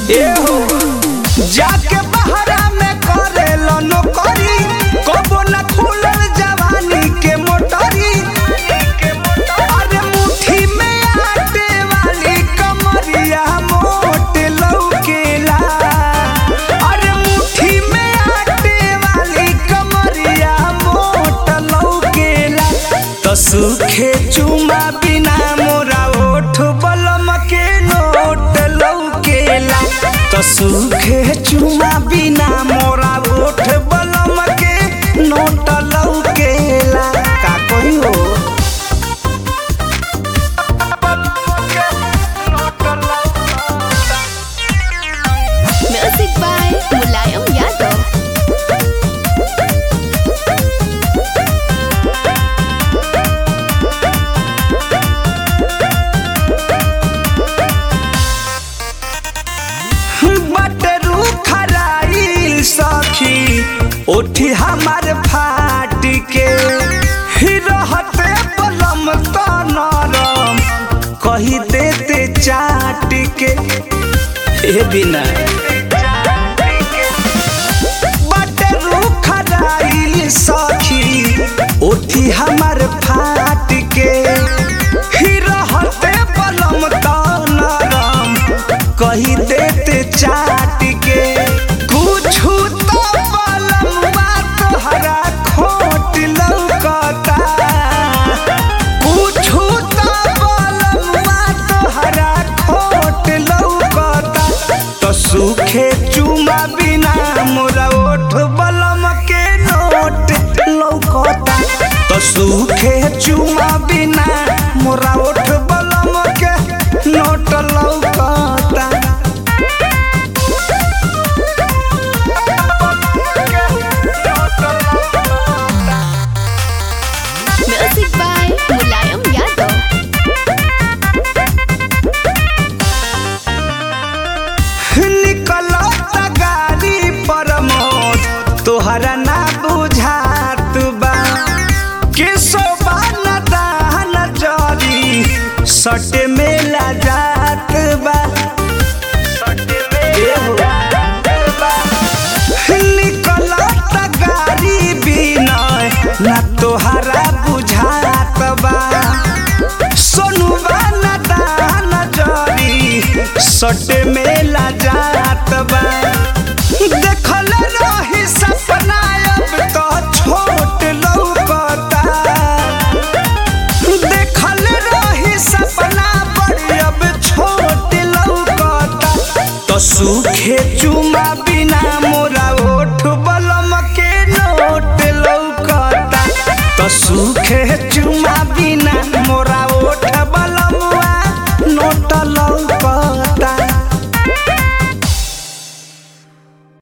ए हो जाके बहरा में करे नौकरी कबो न खुलल जवानी के मोटरी अरे मुट्ठी में आटे वाली कमरिया मोट लौकेला अरे मुट्ठी में आटे वाली कमरिया मोट लौकेला तो सूखे चुमा बिना मोरा ओठ बलम के नोट लौकेला तो सूखे चुमा बिना मोरा ओठ बलम के नोट लौकेला का कोई हो Music by Mulayam Yadav. बटरू खराइल सखी ओठी हमार फाट के ही रहते बलम त नरम कही देते चाट के ए बिना बटरू खराइल सखी ओठी हमार फाट के ही रहते बलम त नरम कही देते चाट के कुछु तो बलमुआ तोहरा खोट लौकता कुछु तो बलमुआ तोहरा खोट लौकता तो सूखे चुमा बिना मोरा ओठ बलम के नोट लौकता तो सूखे चुमा बिना मोरा ओठ बलम के नोट लौकता Music by Mulayam Yadav. निकलत गाड़ी पर मौत तोहरा ना बुझात बा के सोबा न दान जरी सट में ला जात बा ए हो। निकलत गाड़ी बिनय ना तोहरा बुझात बा सोनुबा न दान जरी सट में ला जात बा देखल रही सपना अब तो छोट लौकता देखल रही सपना बड़ी अब छोट लौकता तो सूखे चुमा